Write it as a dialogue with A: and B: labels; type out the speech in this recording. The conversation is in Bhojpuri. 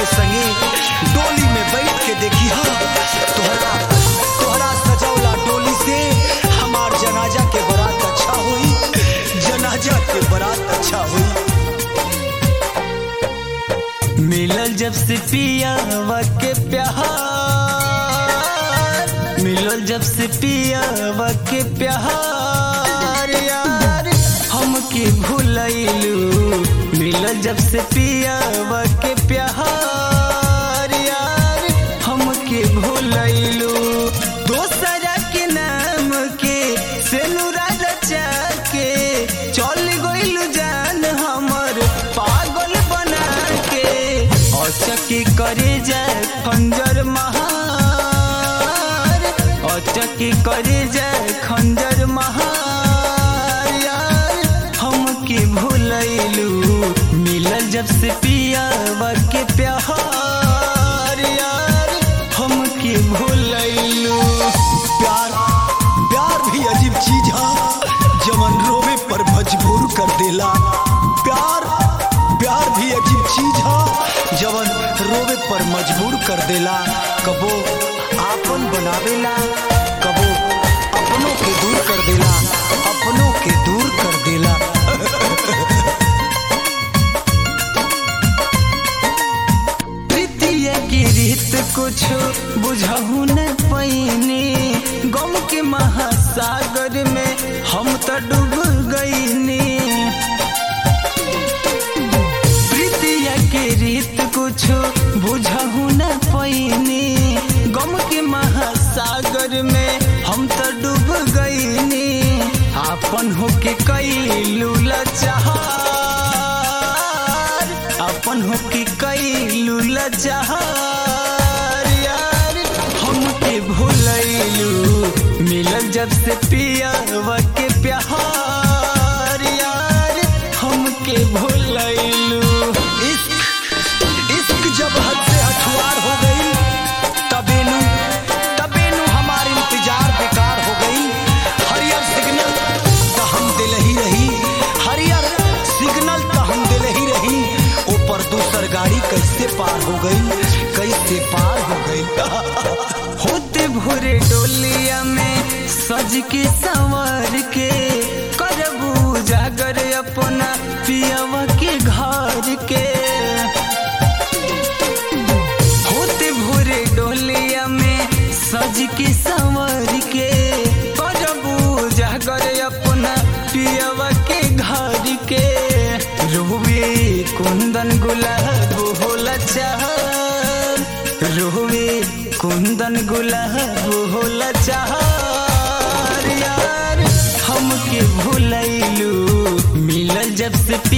A: संगे डोली में बैठ के देखी हा तोहरा तोहरा सजौला डोली से हमार जनाजा के बारात अच्छा हुई जनाजा के बारात अच्छा हुई
B: मिलल जब से पियावा के प्यार मिलल जब से पियावा के प्यार यार हमके भूलैलू मिलल जब से पियावा के प्यार यार हमके भूलैलू दोसरा के नाम के सेनुरा रचा के चल गइलू जान हमर पागल बना के अचकी करे जाए खंजर महार अचकी करे जाए खंजर महार यार हमके भूलैलू मिलल जब से पियावा के प्यार यार हमके भूलैलू
A: प्यार प्यार भी अजीब चीज है जमन रोवे पर मजबूर कर देला प्यार प्यार भी अजीब चीज है जवन रोवे पर मजबूर कर देला कबो आपन बनावेला कबो अपनों के दूर कर देला अपनों के दूर कर देला
B: प्रीतिया की रीत कुछ बुझहु न पैनी गम के महासागर में हम तो डूब गईनी प्रीतिया के रीत कुछ बुझहु न पैनी गम के महासागर में हम तो डूब गईनी आपन होके कैलू लचार अपन होके कैलू लचार यार हमके भूलैलू मिलल जब से पियावा के प्यार यार हमके भूलैलू
A: इश्क इश्क जब हद से हथुआर हो गई तबेनु तबेनु हमार इंतजार बेकार हो गई हरियर सिग्नल तो हम दिल ही रही हरियर सिग्नल तो हम दिल ही रही ऊपर दूसर गाड़ी कैसे पार हो गई कैसे पार हो गई
B: होते भोरे डोलिया में सज के संवर के करबू जागर अपना पियावा के घर के होते भोरे डोलिया में सज के संवर के करबू जागर अपना पियावा के घर के रोवे कुंदन गुलाब होला चाह रोवे कुंदन गुलाब होला चाहर यार हमके भूलैलू मिलल जब से